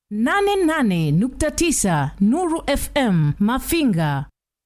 88.9 Nuru FM Mafinga.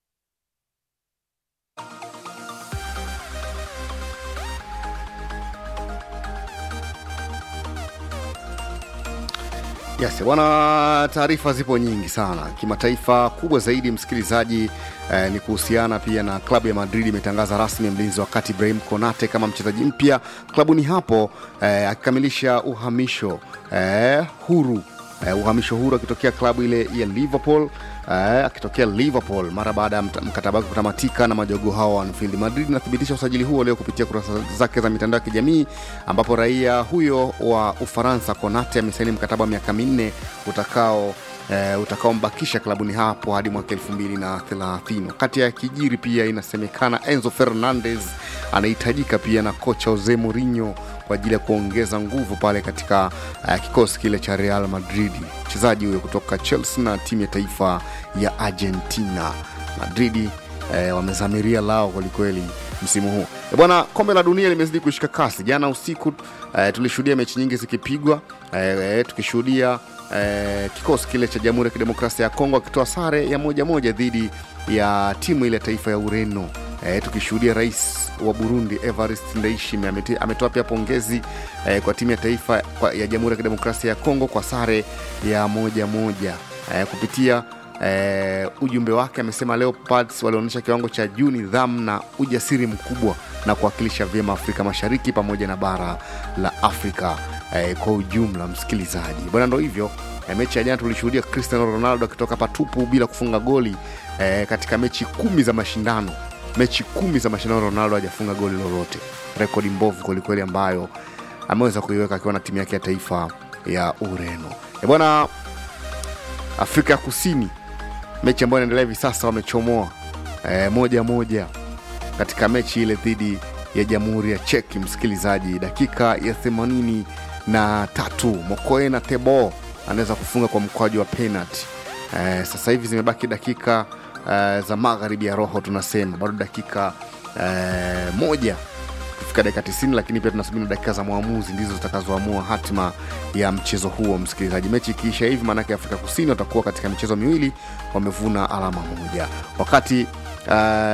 Yes, bwana, taarifa zipo nyingi sana kimataifa. Kubwa zaidi msikilizaji, eh, ni kuhusiana pia na klabu ya Madrid imetangaza rasmi mlinzi wa kati Ibrahim Konate kama mchezaji mpya klabuni hapo, eh, akikamilisha uhamisho eh, huru eh, uhamisho huru akitokea klabu ile ya Liverpool eh, akitokea Liverpool mara baada ya mt- mkataba wake kutamatika na majogo hao wa Anfield. Madrid inathibitisha usajili huo leo kupitia kurasa zake za mitandao ya kijamii ambapo raia huyo wa Ufaransa Konate amesaini mkataba wa miaka minne utakao eh, utakaombakisha klabuni hapo hadi mwaka 2030. Wakati ya kijiri pia inasemekana Enzo Fernandez anahitajika pia na kocha Jose Mourinho kwa ajili ya kuongeza nguvu pale katika uh, kikosi kile cha Real Madrid. Mchezaji huyo kutoka Chelsea na timu ya taifa ya Argentina. Madridi eh, wamezamiria lao kwelikweli msimu huu Eh, bwana. Kombe la dunia limezidi kushika kasi. Jana usiku eh, tulishuhudia mechi nyingi zikipigwa eh, eh, tukishuhudia eh, kikosi kile cha Jamhuri ya Kidemokrasia ya Kongo akitoa sare ya moja moja dhidi ya timu ile ya taifa ya Ureno. Eh, tukishuhudia rais wa Burundi Evariste Ndayishimiye amete- ametoa pia pongezi eh, kwa timu ya taifa kwa- ya Jamhuri ya Kidemokrasia ya Kongo kwa sare ya moja moja eh, kupitia eh, ujumbe wake amesema Leopards walionyesha kiwango cha juu, nidhamu na ujasiri mkubwa na kuwakilisha vyema Afrika Mashariki pamoja na bara la Afrika eh, kwa ujumla. Msikilizaji bwana, ndo hivyo eh, mechi ya jana tulishuhudia Cristiano Ronaldo akitoka patupu bila kufunga goli eh, katika mechi kumi za mashindano mechi kumi za mashindano Ronaldo hajafunga goli lolote, rekodi mbovu kwelikweli ambayo ameweza kuiweka akiwa na timu yake ya taifa ya Ureno. E bwana, Afrika ya Kusini, mechi ambayo inaendelea hivi sasa, wamechomoa e, moja moja katika mechi ile dhidi ya Jamhuri ya Cheki. Msikilizaji, dakika ya themanini na tatu Mokoena Tebo anaweza kufunga kwa mkwaju wa penalty. E, sasa hivi zimebaki dakika e, za magharibi ya roho, tunasema bado dakika e, moja kufika dakika 90 lakini pia tunasubiri dakika za mwamuzi ndizo zitakazoamua hatima ya mchezo huo msikilizaji mechi ikiisha hivi maanake afrika kusini watakuwa katika michezo miwili wamevuna alama moja wakati uh,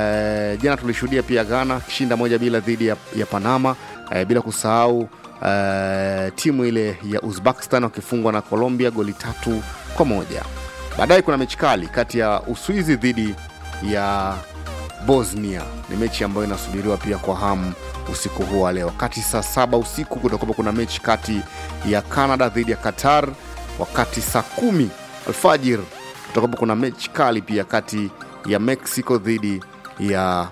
jana tulishuhudia pia ghana kishinda moja bila dhidi ya, ya panama uh, bila kusahau uh, timu ile ya uzbekistan wakifungwa na colombia goli tatu kwa moja baadaye kuna mechi kali kati ya uswizi dhidi ya bosnia ni mechi ambayo inasubiriwa pia kwa hamu usiku huu wa leo wakati saa saba usiku kutakuwa kuna mechi kati ya canada dhidi ya qatar wakati saa kumi alfajir kutakuwa kuna mechi kali pia kati ya mexico dhidi ya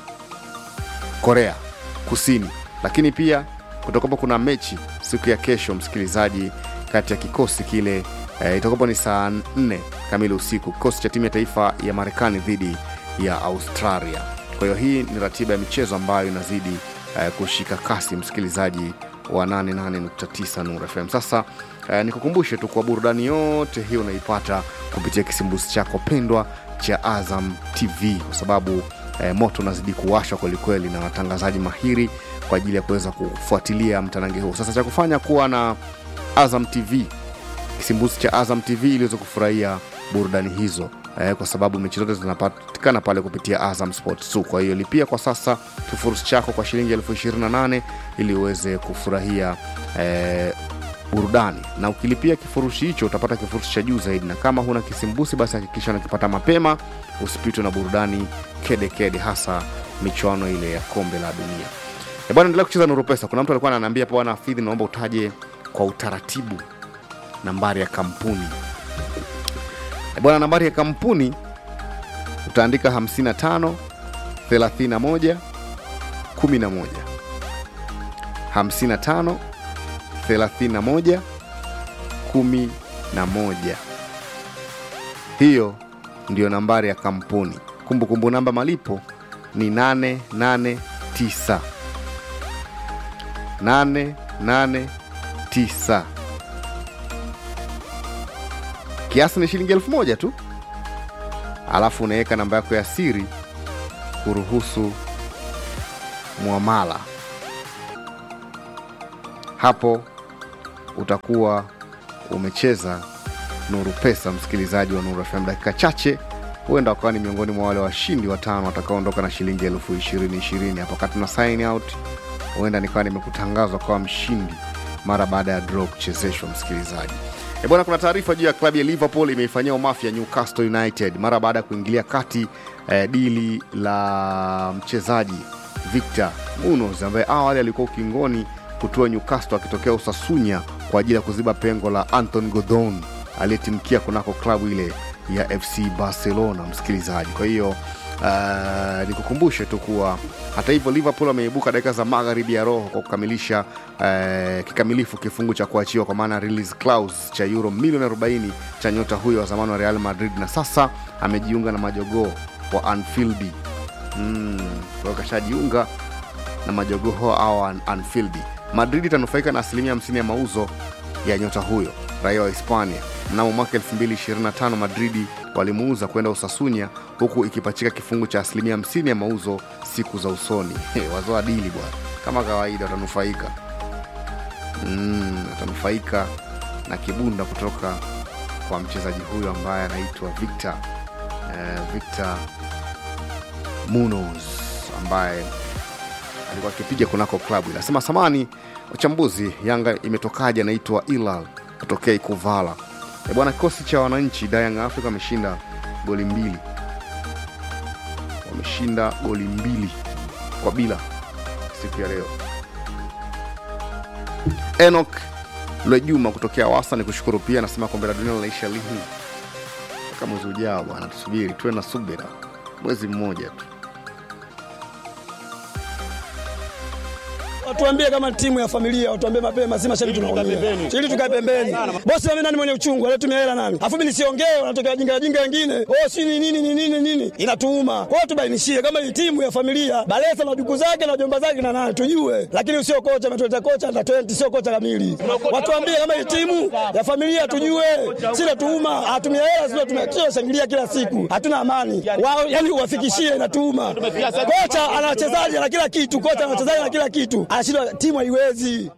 korea kusini lakini pia kutakuwa kuna mechi siku ya kesho msikilizaji kati ya kikosi kile eh, itakuwa ni saa 4 kamili usiku kikosi cha timu ya taifa ya marekani dhidi ya australia kwa hiyo hii ni ratiba ya michezo ambayo inazidi eh, kushika kasi msikilizaji wa 88.9 Nuru FM. Sasa eh, nikukumbushe tu kwa burudani yote hii unaipata kupitia kisimbuzi chako pendwa cha Azam TV kwa sababu eh, moto unazidi kuwashwa kwelikweli na watangazaji mahiri kwa ajili ya kuweza kufuatilia mtanange huu. Sasa cha kufanya kuwa na Azam TV kisimbuzi cha Azam TV ili uweze kufurahia burudani hizo eh, kwa sababu mechi zote zinapatikana pale kupitia Azam Sports 2. Kwa hiyo lipia kwa sasa kifurushi chako kwa shilingi elfu ishirini na nane ili uweze kufurahia eh, burudani na ukilipia kifurushi hicho utapata kifurushi cha juu zaidi na kama huna kisimbusi basi hakikisha unakipata mapema usipitwe na burudani kedekede kede, hasa michuano ile ya kombe la dunia E bwana endelea kucheza nuru pesa kuna mtu alikuwa ananiambia pa bwana fidhi naomba utaje kwa utaratibu nambari ya kampuni E bwana nambari ya kampuni utaandika 55 31 11 55 31 11 hiyo ndiyo nambari ya kampuni kumbukumbu namba malipo ni 889 889 kiasi ni shilingi elfu moja tu alafu unaweka namba yako ya siri kuruhusu mwamala hapo utakuwa umecheza Nuru Pesa, msikilizaji wa Nuru FM. Dakika chache huenda wakawa ni miongoni mwa wale washindi watano watakaoondoka na shilingi elfu ishirini ishirini. Hapo wakati na sign out, huenda nikawa nimekutangazwa kwa mshindi mara baada ya draw kuchezeshwa, msikilizaji. E bwana, kuna taarifa juu ya klabu ya Liverpool imeifanyia umafia Newcastle United mara baada ya kuingilia kati eh, dili la mchezaji Victor Munoz ambaye awali alikuwa ukingoni kutua Newcastle akitokea Usasunya kwa ajili ya kuziba pengo la Anton Gordon aliyetimkia kunako klabu ile ya FC Barcelona, msikilizaji. Kwa hiyo uh, nikukumbushe tu kuwa hata hivyo Liverpool ameibuka dakika za magharibi ya roho kwa kukamilisha uh, kikamilifu kifungu cha kuachiwa kwa maana release clause cha euro milioni 40 cha nyota huyo wa zamani wa Real Madrid, na sasa amejiunga na majogoo wa Anfield. Mm, kwa hiyo kashajiunga na majogoo au An- Anfield. Madrid itanufaika na asilimia 50 ya mauzo ya nyota huyo raia wa Hispania. Mnamo mwaka 2025 Madridi walimuuza kwenda Usasunya, huku ikipachika kifungu cha asilimia 50 ya mauzo siku za usoni. Wazoa dili bwana, kama kawaida watanufaika mm, watanufaika na kibunda kutoka kwa mchezaji huyo ambaye anaitwa Victor eh, Victor Munoz ambaye alikuwa akipiga kunako klabu inasema samani wachambuzi yanga imetokaje anaitwa ilal kutokea ikuvala e bwana kikosi cha wananchi da Young africa wameshinda goli mbili wameshinda goli mbili kwa bila siku ya leo enok lwejuma kutokea wasa ni kushukuru pia anasema kombe la dunia linaisha lini mpaka mwezi ujao bwana tusubiri tuwe na subira mwezi mmoja tu Watuambie kama timu ya familia, watuambie mapema, si mashabiki tunaongea. Ili tukae pembeni. Bosi mimi nani mwenye uchungu, anatumia hela nani? Afu mimi nisiongee, wanatokea jinga jinga wengine. Oh, si ni nini ni nini nini? Inatuuma. Kwa hiyo tubainishie kama hii timu ya familia, Balesa na duku zake na jomba zake na nani tujue. Lakini usio kocha ametuleta kocha na 20 sio kocha kamili. Watuambie kama hii timu ya familia tujue. Si natuuma, atumia hela sio tumekio shangilia kila siku. Hatuna amani. Wao yani uwafikishie inatuuma. Kocha ana wachezaji na kila kitu, kocha ana wachezaji na kila kitu. Anashindwa timu haiwezi.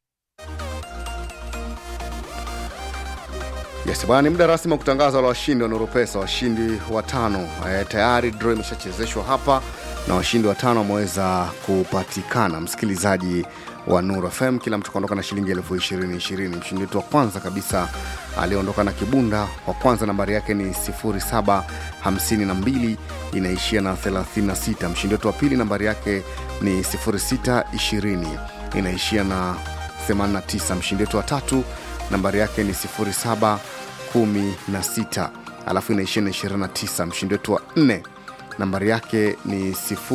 Yes, bwana, ni muda rasmi wa kutangaza wale washindi wa Nuru Pesa, washindi watano. E, tayari draw imeshachezeshwa hapa na washindi watano wameweza kupatikana. Msikilizaji wa Nuru FM, kila mtu kaondoka na shilingi elfu ishirini ishirini. Mshindi wetu wa kwanza kabisa aliondoka na kibunda wa kwanza, nambari yake ni 0752 inaishia na 36. Mshindi wetu wa pili nambari yake ni 0620 inaishia na 89. Mshindi wetu wa tatu nambari yake ni 0716 alafu inaishia na 29. Mshindi wetu wa nne nambari yake ni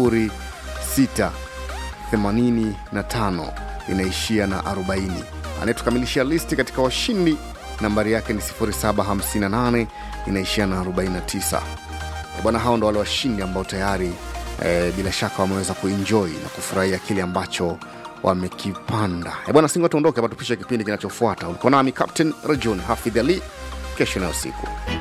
0685 inaishia na 40. Anayetukamilishia listi katika washindi nambari yake ni 0758 inaishia na 49. E bwana, hao ndo wale washindi ambao tayari e, bila shaka wameweza kuenjoy na kufurahia kile ambacho wamekipanda. E bwana, singo tuondoke hapa, tupishe kipindi kinachofuata. Ulikuwa nami Captain Rajon Hafidh Ali, kesho na usiku